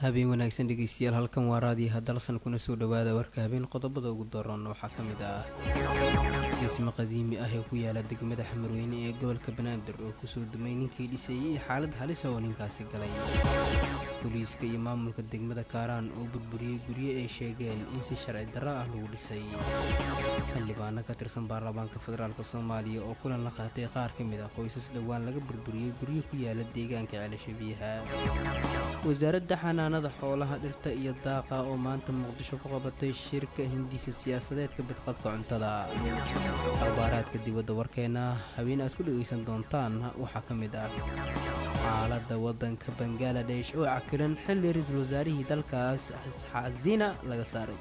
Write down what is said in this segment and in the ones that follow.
habeen wanaagsan dhegeystayaal halkan waa raadiyaha dalsan kuna soo dhowaada warka habeen qodobada ugu daroon waxaa ka mid ah dhismo qadiimi ah ee ku yaala degmada xamarweyne ee gobolka banaadir oo kusoo dumay ninkii dhisayay xaalad halisa oo ninkaasi galay booliiska iyo maamulka degmada kaaraan oo burburiyey guryo ay sheegeen in si sharci darro ah lagu dhisay xildhibaano ka tirsan baarlamaanka federaalk soomaaliya oo kulan la qaatay qaar ka mid ah qoysas dhowaan laga burburiyey guryo ku yaala deegaanka ceelasha biyaha wasaaradda xanaanada xoolaha dhirta iyo daaqa oo maanta muqdisho ku qabatay shirka hindisa siyaasadeedka badqabka cuntada akhbaaraadka dibadda warkeena habeen aad ku dhegaysan doontaan waxaa ka mid ah xaaladda waddanka bangaladesh oo cakiran xilli ra-iisul wasaarihii dalkaas xasina laga saaray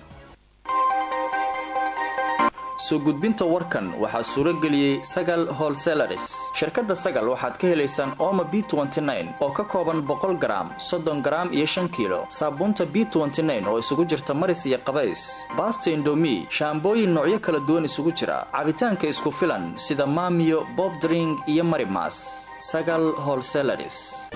soo gudbinta warkan waxaa suuro geliyey sagal holselaris shirkadda sagal waxaad ka helaysaan ooma b oo ka kooban boqol garaam soddon garaam iyo shan kiilo saabuunta b oo isugu jirta maris iyo qabays baasta indomi shaambooyin noocyo kala duwan isugu jira cabitaanka isku filan sida maamiyo bobdring iyo marimas sagal holselaris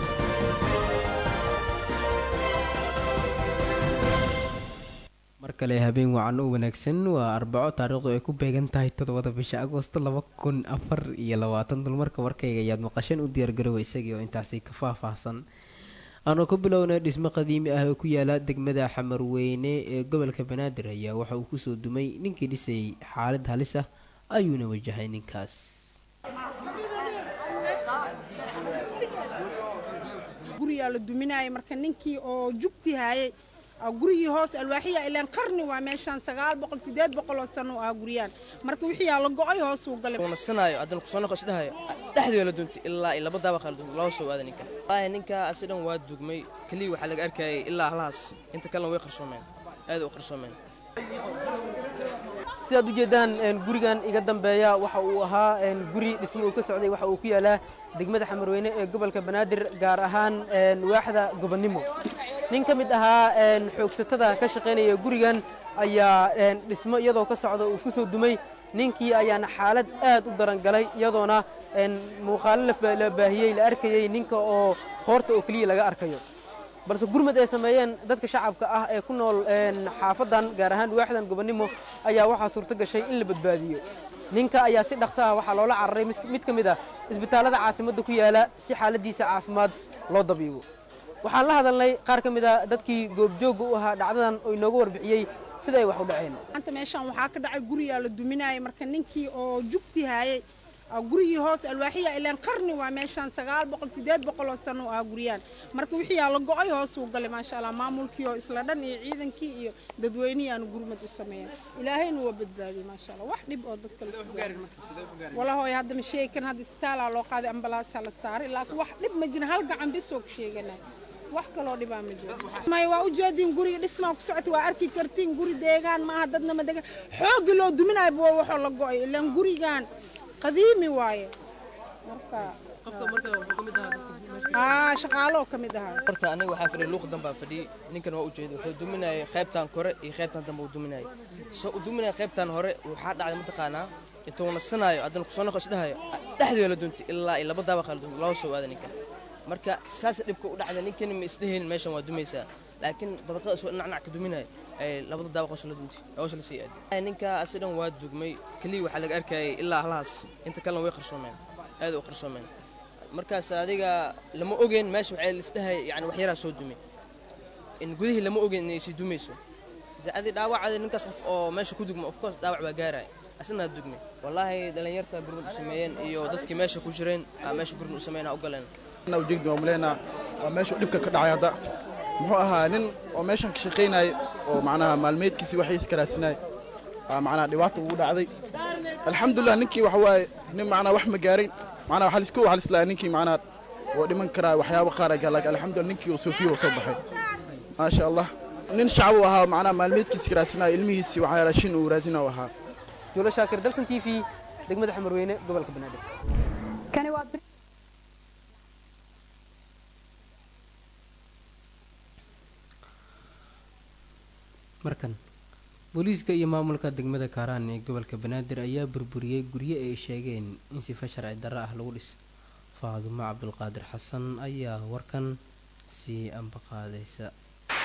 mar kale habeen wacan u wanaagsan waa arbaco taariikhdu ay ku beegan tahay toddobada bisha agoosto laba kun afar iyo labaatan dulmarka warkayga ayaad maqasheen u diyaargaroowa isagii oo intaasi ka faahfaahsan aanoo ku bilownay dhismo qadiimi ah oo ku yaala degmada xamarweyne ee gobolka banaadir ayaa waxa uu kusoo dumay ninkii dhisayay xaalad halis ah ayuuna wajahay ninkaas guriyaa la duminaya marka ninkii oo jugti haayay gurigii hoos alwaaxiya ilaan qarni waa meeshaan sagaal boqol sideed boqol oo sano ah guryaan marka wixiyaa la go-ay hoosuu galay nasanaayo haddana kusoo noqo isdhahayo dhexdeeda la duntay ilaa iyo laba daaba kala duntay loo soo waada ninka wallaahi ninka asi dhan waa dugmay keliya waxaa laga arkayay ilaa halahaas inta kalena way qarsoomeen aad u qarsoomeen sidaad ujeeddaan gurigan iga dambeeya waxa uu ahaa guri dhismo uu ka socday waxa uu ku yaalaa degmada xamarweyne ee gobolka banaadir gaar ahaan waaxda gobonnimo nin ka mid ahaa xoogsatada ka shaqaynaya gurigan ayaa dhismo iyadoo ka socda uu ku soo dumay ninkii ayaana xaalad aad u daran galay iyadoona muuqaalo la baahiyey la arkayey ninka oo hoorta oo keliya laga arkayo balse gurmad ay sameeyeen dadka shacabka ah ee ku nool xaafadan gaar ahaan waaxdan gobonnimo ayaa waxaa suurto gashay in la badbaadiyo ninka ayaa si dhaqso ah waxaa loola cararay mid ka mid ah isbitaallada caasimadda ku yaala si xaaladiisa caafimaad loo dabiibo waxaan la hadalnay qaar ka mid a dadkii goobjoogga u ahaa dhacdadan oo inooga warbixiyey sida ay wax u dhaceen maanta meeshaan waxaa ka dhacay guriyaa la duminaya marka ninkii oo jugti haayay gurigii hoos alwaaxiya ilaan qarni waa meeshaan sagaal boqol sideed boqol oo sano ah guryaan marka wixiyaa la go-ay hoosuu galay maasha allah maamulkii oo isla dhan iyo ciidankii iyo dadweynihii aanu gurmad u sameeyan ilaahayna waa badbaadiyey maasha allah wax dhib oo dadka walahooy hadda ma sheegi karin hadda isbitaalaa loo qaaday ambalaasaa la saaray laakiin wax dhib ma jirin hal gacan bisoo ku sheeganay wax kaloo dhibaa ma jiro may waa ujeediin guriga dhismaa ku socota waa arki kartiin guri deegaan maaha dadna ma degaan xooggi loo duminayo bua waxoo la go-ay ilaan gurigan qadiimi waaye marka shaqaaloo ka mid ahaa horta aniga waxaa fadhiya luuq dambaa fadhiyey ninkan waa ujeeda wuxuu duminayay qaybtan kore iyo qaybtan dambe uu duminayay soo uu duminaya qaybtan hore waxaa dhacday mataqaanaa intuu nasanaayo haddana kusoo noqo isdhahayo dhexdeeda la duntay ilaa iyo laba daaba kala duntay loo soo waada ninkan marka saas dhibka u dhacday ninkan ma isdhehaynin meeshan waa dumaysaa laakiin dabaqada soo dhinacnac ka duminaya ay labada daaba qoos la duntay hoos la sii aaday ninka asi dhan waa dugmay keliya waxaa laga arkayay ilaa halahaas inta kalena way qarsoomeen aad u qarsoomeen markaas adiga lama ogeyn meesha waxay lisdhahay yani wax yaraa soo dumay in gudihii lama ogeyn inay sii dumayso adi dhaawacada ninkaas qof oo meesha ku dugma of course dhaawac baa gaaraya asnaa dugmay wallaahi dhallinyarta gurmad u sameeyeen iyo dadkii meesha ku jireen aa meesha gurmad u sameeyeen aa u galeen ujeegdi waa maleynaa waa meesha dhibka ka dhacay hadda muxuu ahaa nin oo meeshan ka shaqaynaya oo macnaha maalmeedkiisii waxayis ka raadsinaya aa macnaha dhibaata ugu dhacday alxamdulilah ninkii waxa waaye nin macnaha wax ma gaarin macnaha waxaa lisku waxaa lislaa ninkii macnaha oo dhiman karaa waxyaabo qaar agaa laakiin alxamdulilah ninkii oo soofiya oo soo baxay maasha allah nin shacab uu ahaa macnaha maalmeedkiisii ka raadsinaya ilmihiisii waxaa raashin uu raadina u ahaa juulo shaakir dalsan t v degmada xamarweyne gobolka banaadir markan booliiska iyo maamulka degmada kaaraan ee gobolka banaadir ayaa burburiyey guryo ay sheegeen in sifa sharci darro ah lagu dhis faadumo cabdulqaadir xasan ayaa warkan sii ambaqaadaysa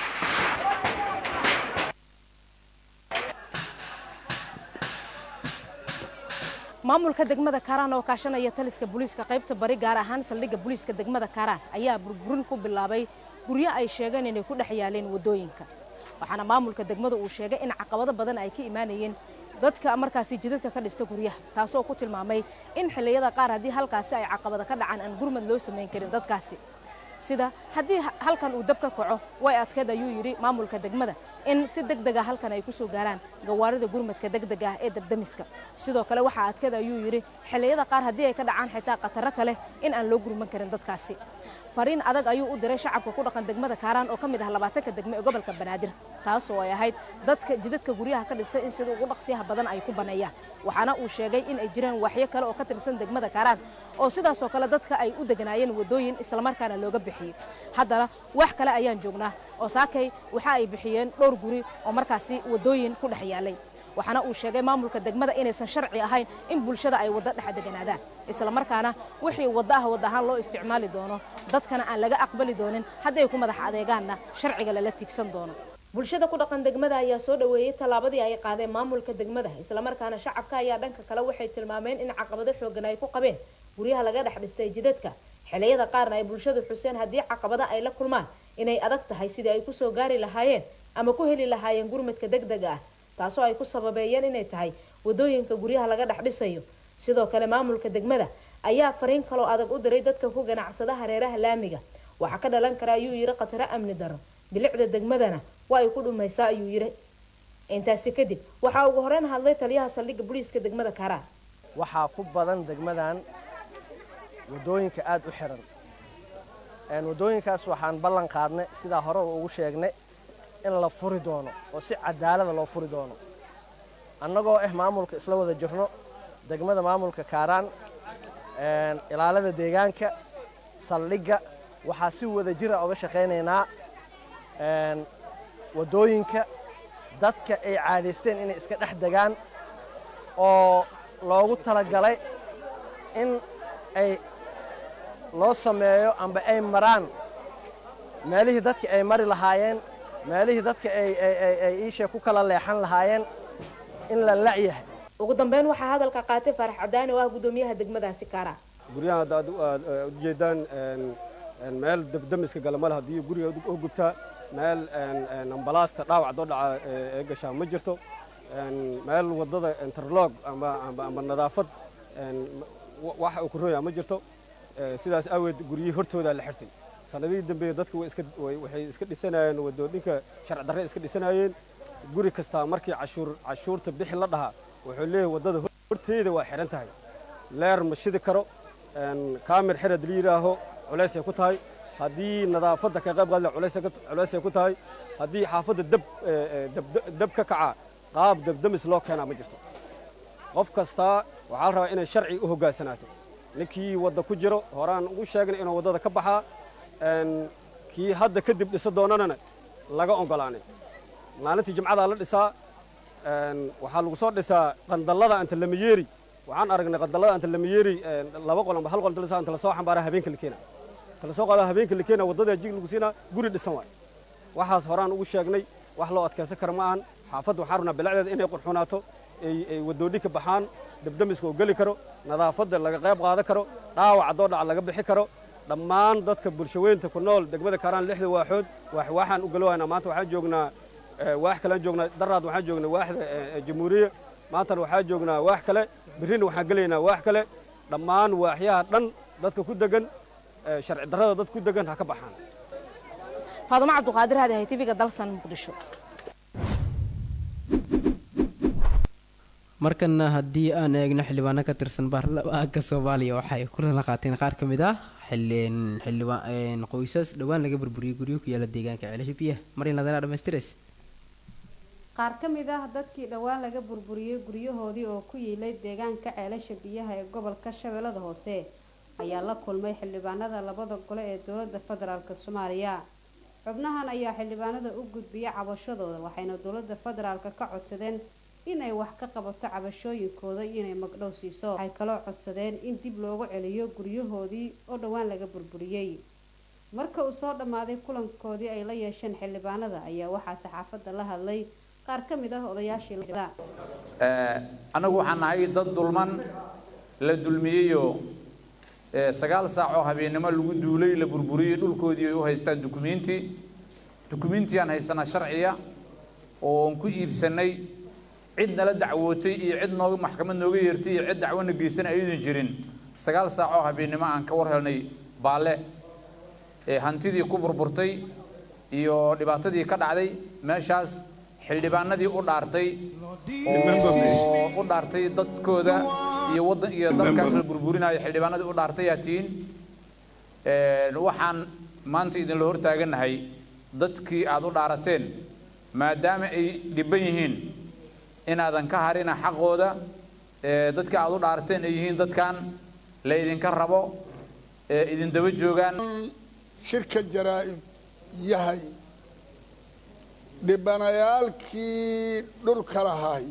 maamulka degmada kaaraan oo kaashanaya taliska booliiska qaybta bari gaar ahaan saldhigga booliiska degmada kaaraan ayaa burburin ku bilaabay guryo ay sheegeen inay ku dhex yaaleen waddooyinka waxaana maamulka degmada uu sheegay in caqabado badan ay ka imaanayeen dadka markaasi jidadka ka dhista guryaha taasoo ku tilmaamay in xilliyada qaar haddii halkaasi ay caqabado ka dhacaan aan gurmad loo samayn karin dadkaasi sida haddii halkan uu dab ka kaco way adkeed ayuu yidhi maamulka degmada in si deg dega halkan ay ku soo gaaraan gawaarida gurmadka degdega ah ee dabdamiska sidoo kale waxaa adkeed ayuu yidhi xilliyada qaar haddii ay ka dhacaan xitaa khataro kale in aan loo gurman karin dadkaasi fariin adag ayuu u diray shacabka ku dhaqan degmada kaaraan oo ka mid ah labaatanka degme ee gobolka banaadir taas oo ay ahayd dadka jidadka guryaha ka dhistay in sida ugu dhaqsiyaha badan ay ku baneeyaan waxaana uu sheegay in ay jiraan waxyo kale oo ka tirsan degmada kaaraan oo sidaasoo kale dadka ay u deganaayeen waddooyin islamarkaana looga bixiyey haddana wax kale ayaan joognaa oo saakay waxa ay bixiyeen dhowr guri oo markaasi waddooyin ku dhex yaalay waxaana uu sheegay maamulka degmada inaysan sharci ahayn in bulshada ay waddo dhex deganaadaan islamarkaana wixii waddo ah wad ahaan loo isticmaali doono dadkana aan laga aqbali doonin hadday ku madax adeegaanna sharciga lala tiigsan doono bulshada ku dhaqan degmada ayaa soo dhoweeyey tallaabadii ay qaadeen maamulka degmada islamarkaana shacabka ayaa dhanka kale waxay tilmaameen in caqabado xoogan ay ku qabeen guryaha laga dhex dhistay jidadka xilliyada qaarna ay bulshadu xuseen haddii caqabada ay la kulmaan inay adag tahay sidii ay kusoo gaari lahaayeen ama ku heli lahaayeen gurmadka degdega ah taasoo ay ku sababeeyeen inay tahay waddooyinka guryaha laga dhex dhisayo sidoo kale maamulka degmada ayaa fariin kaloo adag u diray dadka ku ganacsada hareeraha laamiga waxaa ka dhalan kara ayuu yidhi khataro amni daro bilicda degmadana waa ay ku dhumaysaa ayuu yidhi intaasi kadib waxaa ugu horeyn hadlay taliyaha saldhigga booliiska degmada kaaraan waxaa ku badan degmadan waddooyinka aada u xiran waddooyinkaas waxaan ballan qaadnay sidaa hore ugu sheegnay in la furi doono oo si cadaalada loo furi doono annagoo ah maamulka isla wada jirno degmada maamulka kaaraan ilaalada deegaanka saldhigga waxaa si wada jira oga shaqaynaynaa waddooyinka dadka ay caadaysteen inay iska dhex degaan oo loogu talagalay in ay loo sameeyo amba ay maraan meelihii dadka ay mari lahaayeen meelihii dadka ay iisha ku kala leexan lahaayeen in la la'yahay ugu dambeyn waxaa hadalka qaatay faarax cadaani oo ah guddoomiyaha degmadaasi kaaraan guryaha hadda aad ujeedaan meel dabdamiska galamale haddii guriga u gubtaa meel ambalaasta dhaawac doo dhaca ee gashaa ma jirto meel waddada interlog amba nadaafad waxa uu ku rooyaa ma jirto sidaas aaweed guryihii hortoodaa la xirtay sanadihii dambeeye dadku waxay iska dhisanayeen wadoodhinka sharci darre iska dhisanayeen guri kastaa markii cashuurta bixi la dhahaa wuxuu leeyahay waddada horteeda waa xihan tahay leer ma shidi karo kaamir xir haddii yidhaaho culaysay ku tahay haddii nadaafadda ka qayb qaadle culaysay ku tahay haddii xaafadda dab ka kaca qaab dabdamis loo keenaa ma jirto qof kastaa waxaa la rabaa inay sharci u hoggaansanaato ninkii wadda ku jiro horaan ugu sheegnay inuu waddada ka baxaa kii hadda kadib dhisa doonanana laga oggolaanay maalintii jimcadaa la dhisaa waxaa lagu soo dhisaa qandallada anta lamayeeri waxaan aragnay qandallada anta lamayeeri laba qol amba hal qol inta anta lasoo xambaaraa habeenka la keena inta lasoo qaada habeenka la keena waddada jig lagu siinaa guri dhisan waay waxaas horaan ugu sheegnay wax loo adkaysan kara ma ahan xaafadda waxaan rabnaa bilacdeeda inay qurxunaato ay wadoodhi ka baxaan dabdamiska oo geli karo nadaafadda laga qayb qaadan karo dhaawac haddoo dhaca laga bixi karo dhammaan dadka bulshaweynta ku nool degmada kaaraan lixda waaxood waxaan u galowaynaa maanta waxaan joognaa waax kalean joognaa daraad waxaan joognaa waaxda jamhuuriya maantana waxaan joognaa waax kale birrina waxaan gelaynaa waax kale dhammaan waaxyaha dhan dadka ku degan sharci darrada dadka ku degan ha ka baxaan faadumo cabduqaadir hadi hay tv-ga dalsan muqdisho markana haddii aan eegno xildhibaano ka tirsan baarlamaanka soomaaliya waxay kulala qaateen qaar ka mid ah xildhibaan qoysas dhowaan laga burburiyey guryo ku yaala deegaanka ceelasha biyaha marin ladana dhamaystirays qaar ka mid ah dadkii dhowaan laga burburiyey guryahoodii oo ku yiilay deegaanka ceelasha biyaha ee gobolka shabeellada hoose ayaa la kulmay xildhibaanada labada gole ee dowladda federaalk soomaaliya xubnahan ayaa xildhibaanada u gudbiyay cabashadooda waxayna dowladda federaalk ka codsadeen inay wax ka qabato cabashooyinkooda iyo inay magdhow siiso waxay kaloo codsadeen in dib loogu celiyo guryahoodii oo dhowaan laga burburiyey marka uu soo dhammaaday kulankoodii ay la yeesheen xildhibaanada ayaa waxaa saxaafadda la hadlay qaar ka mid ah odayaashii annagu waxaan nahay dad dulman la dulmiyeyoo sagaal saac oo habeennimo lagu duulay la burburiyey dhulkoodii ay u haystaan dukumiinti dukumiintiyaan haysanaa sharciya oon ku iibsanay cid nala dacwootay iyo cid nooga maxkamad nooga yeertay iyo cid dacwona geysan aydan jirin sagaal saac oo habeennimo aan ka war helnay baalle hantidii ku burburtay iyo dhibaatadii ka dhacday meeshaas xildhibaanadii u dhaartay oo u dhaartay dadkooda iyo waddan iyo dalkaas la burburinayo xildhibaanadii u dhaartay yaa tihiin waxaan maanta idinla hortaaganahay dadkii aad u dhaarateen maadaama ay dhibban yihiin inaadan ka harina xaqooda dadkii aad u dhaarateen ay yihiin dadkan la idinka rabo idin daba joogaan shirka jaraa-id yahay dhibanayaalkii dhulka lahay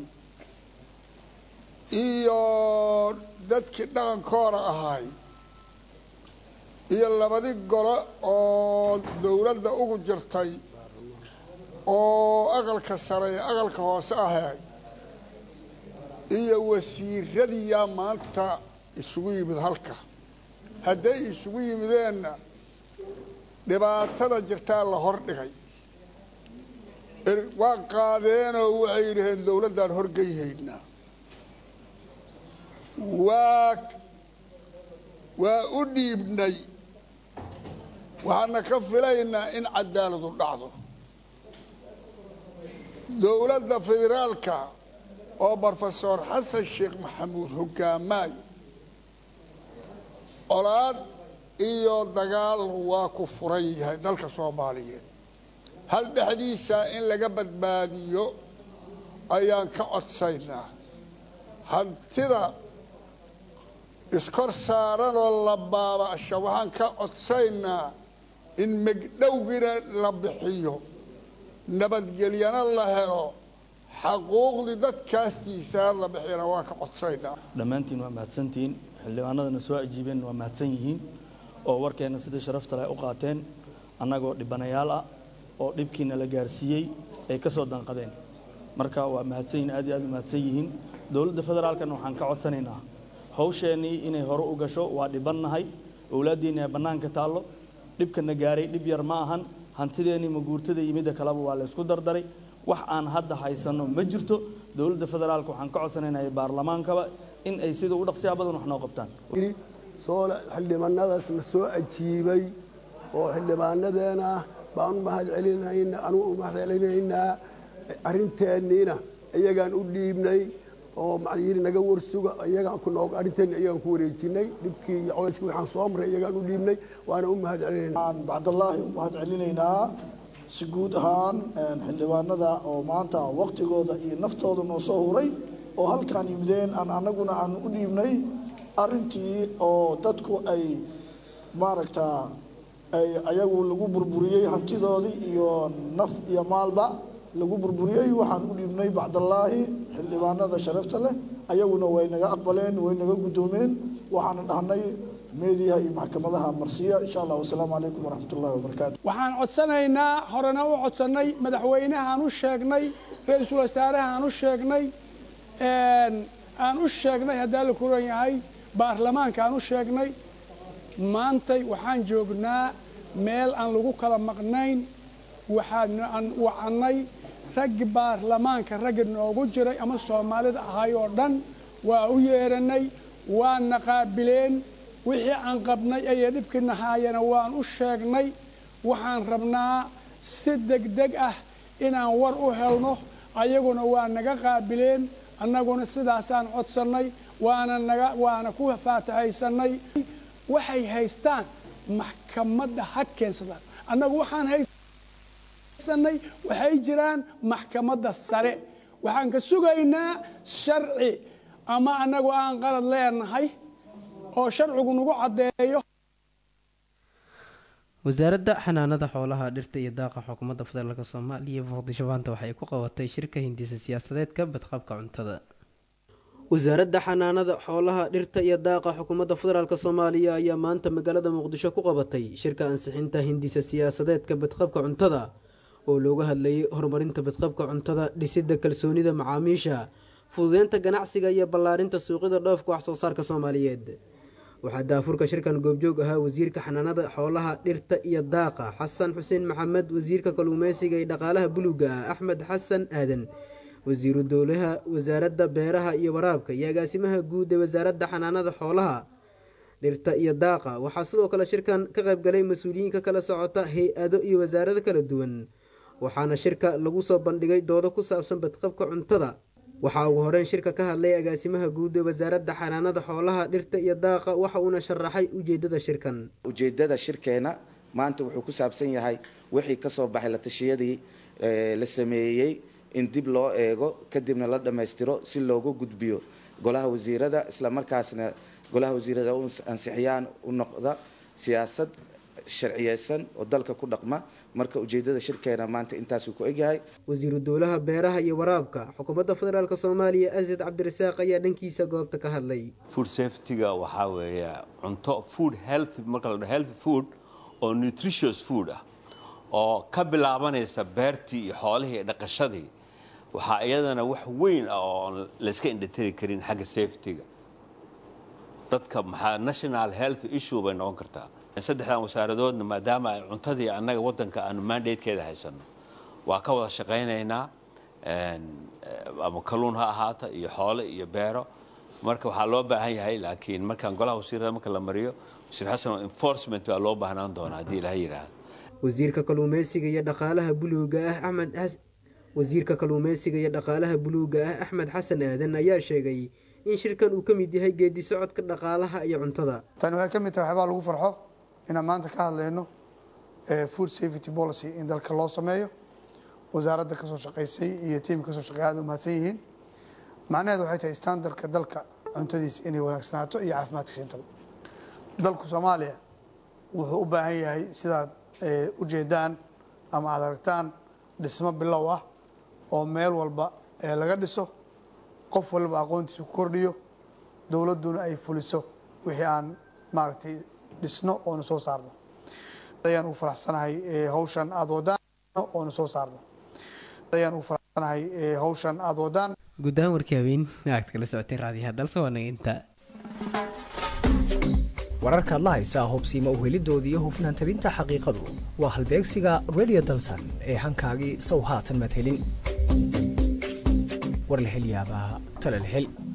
iyo dadkii dhaqankooda ahay iyo labadii golo oo dowladda ugu jirtay oo aqalka sare ee aqalka hoose ahay iyo wasiiradiyaa maanta isugu yimid halka hadday isugu yimideenna dhibaatada jirtaa la hor dhigay waa qaadeenoo waxay yidhaheen dowladdaan horgeyhaynaa waa waa u dhiibnay waxaana ka filaynaa in cadaaladu dhacdo dowladda federaalka oo brofesor xasan sheekh maxamuud hogaamaayo colaad iyo dagaal waa ku furan yahay dalka soomaaliyeed hal dhexdiisa in laga badbaadiyo ayaan ka codsaynaa hantida iskor saaranoo la baaba'sha waxaan ka codsaynaa in megdhowgina la bixiyo nabadgelyana la helo xaquuqdii dadkaastiisaa la bixiyana waan ka codsaynaa dhammaantiin waa mahadsantihiin xildhibaanadana soo ajiibeen waa mahadsan yihiin oo warkeenna sida sharafta leh u qaateen annagoo dhibanayaal ah oo dhibkiina la gaarsiiyey ay ka soo danqadeen marka waa mahadsan yihiin aad iyo aad u mahadsan yihiin dowladda federaalkana waxaan ka codsanaynaa hawsheennii inay hore u gasho waa dhibannahay owlaaddiinna ee bannaanka taallo dhibkana gaaray dhib yar ma ahan hantideennii maguurtada iyo midda kaleba waa la ysku dardaray wax aan hadda haysanno ma jirto dowladda federaalka waxaan ka codsanaynaa baarlamaankaba in ay sida u dhaqsiyaa badan wax noo qabtaan soo xildhibaanadaas la soo ajiibay oo xildhibaanadeena baan u mahad celinayna anugu u mahad celinaynaa arrinteenniina iyagaan u dhiibnay oo macnayiri naga warsuga iyagaan ku noog arrinteenni iyagaan ku wareejinay dhibkii iyo colayskii waxaan soo maray iyagaan u dhiibnay waana u mahad celinaynaa bacdallaahi u mahad celinaynaa si guud ahaan xildhibaanada oo maanta waqtigooda iyo naftooda noo soo huray oo halkaan yimideen aan annaguna aan u dhiibnay arrintii oo dadku ay maaragtaa ay ayagu lagu burburiyey hantidoodii iyo naf iyo maalba lagu burburiyey waxaan u dhiibnay bacdallaahi xildhibaanada sharafta leh ayaguna way naga aqbaleen way naga guddoomeen waxaana dhahnay meediyaha iyo maxkamadaha marsiya insha allah wasalaamu calaykum waraxmat ullahi wabarakaatu waxaan codsanaynaa horena u codsannay madaxweynahaan u sheegnay ra-iisul wasaarahaan u sheegnay aan u sheegnay haddaa la kuran yahay baarlamaankaan u sheegnay maantay waxaan joognaa meel aan lagu kala maqnayn waxaan wacannay raggi baarlamaanka raggi noogu jiray ama soomaalida ahay oo dhan waa u yeeranay waana qaabileen wixii aan qabnay ayay dhibkii nahaayana waan u sheegnay waxaan rabnaa si degdeg ah inaan war u helno ayaguna waa naga qaabileen annaguna sidaasaan codsannay waana naga waana ku faatahaysannay waxay haystaan maxkamadda ha keensadaan annagu waxaan haysanay waxay jiraan maxkamadda sare waxaan ka sugaynaa sharci ama annagu aan qalad leenahay oo sharcigu nagu caddeeyo wasaaradda xanaanada xoolaha dhirta iyo daaqa xukuumadda federaalk soomaaliya muqdisho maanta waxay ku qabatay shirka hindisa siyaasadeedka badqabka cuntada wasaaradda xanaanada xoolaha dhirta iyo daaqa xukuumadda federaalk soomaaliya ayaa maanta magaalada muqdisho ku qabatay shirka ansixinta hindisa siyaasadeedka badqabka cuntada oo looga hadlayay horumarinta badqabka cuntada dhisidda kalsoonida macaamiisha fududeynta ganacsiga iyo ballaarinta suuqyada dhoofka wax soo saarka soomaaliyeed waxaa daafurka shirkan goobjoog ahaa wasiirka xanaanada xoolaha dhirta iyo daaqa xasan xuseen maxamed wasiirka kalluumeysiga iyo dhaqaalaha buluuga ah axmed xasan aadan wasiiru dowlaha wasaaradda beeraha iyo waraabka iyo agaasimaha guud ee wasaaradda xanaanada xoolaha dhirta iyo daaqa waxaa sidoo kale shirkan ka qaybgalay mas-uuliyiinka kala socota hay-ado iyo wasaarado kala duwan waxaana shirka lagu soo bandhigay doodo ku saabsan badqabka cuntada waxaa ugu horeyn shirka ka hadlay agaasimaha guud ee wasaaradda xanaanada xoolaha dhirta iyo daaqa waxa uuna sharaxay ujeedada shirkan ujeedada shirkeena maanta wuxuu ku saabsan yahay wixii ka soo baxay la tashiyadii la sameeyey in dib loo eego kadibna la dhammaystiro si loogu gudbiyo golaha wasiirada islamarkaasna golaha wasiirada u ansixiyaan u noqda siyaasad sharciyeysan oo dalka ku dhaqma marka ujeedada shirkeena maanta intaasuu ku egyahay wasiiru dowlaha beeraha iyo waraabka xukuumadda federaalk soomaaliya asad cabdirasaaq ayaa dhankiisa goobta ka hadlay food safetyga waxaa weeye cunto food health marka la dhaho health food oo nutritious food ah oo ka bilaabanaysa beertii iyo xoolihii iyo dhaqashadii waxaa iyadana wax weyn ah oo layska indhatiri karin xagga safetyga dadka maxaa national health issue bay noqon kartaa saddexdan wasaaradoodna maadaama ay cuntadii annaga waddanka aanu mandatekeeda haysanno waa ka wada shaqaynaynaa ama kalluun ha ahaata iyo xoole iyo beero marka waxaa loo baahan yahay laakiin markaan golaha wasiirada marka la mariyo wasiir xasan enforcement baa loo baahnaan doonaa haddii ilaha yidhaahdo wasiirka kalluumeysiga iyo dhaqaalaha buluuga ah axmed wasiirka kalluumeysiga iyo dhaqaalaha buluuga ah axmed xasan aadan ayaa sheegay in shirkan uu ka mid yahay geedi socodka dhaqaalaha iyo cuntada tani waxay ka mid tahay waxbaa lagu farxo inaan maanta ka hadlayno food safety policy in dalka loo sameeyo wasaaradda kasoo shaqaysay iyo tiim kasoo shaqeey aad u mahadsan yihiin macnaheedu waxay tahay standardka dalka cuntadiisa inay wanaagsanaato iyo caafimaadka siintaba dalku soomaaliya wuxuu u baahan yahay sidaad ujeedaan ama aad aragtaan dhismo bilow ah oo meel walba laga dhiso qof walba aqoontiisa ku kordhiyo dowladduna ay fuliso wixii aan maaragtay dhisno oonu soo saarno ayaan ugu faraxsanahay hawshan aada wadaan oonu soo saarno ayaan ugu faraxsanahay hawshan aada wadaan guud ahaan warkii habeen aad kala socotay raadiyaha dalse waa naga intaa wararkaad la haysaa hubsiima uhelidoodii iyo hufnaan tabinta xaqiiqadu waa halbeegsiga radio dalsan ee hankaagii sow haatan madhelin warlahelyaabaha talalhel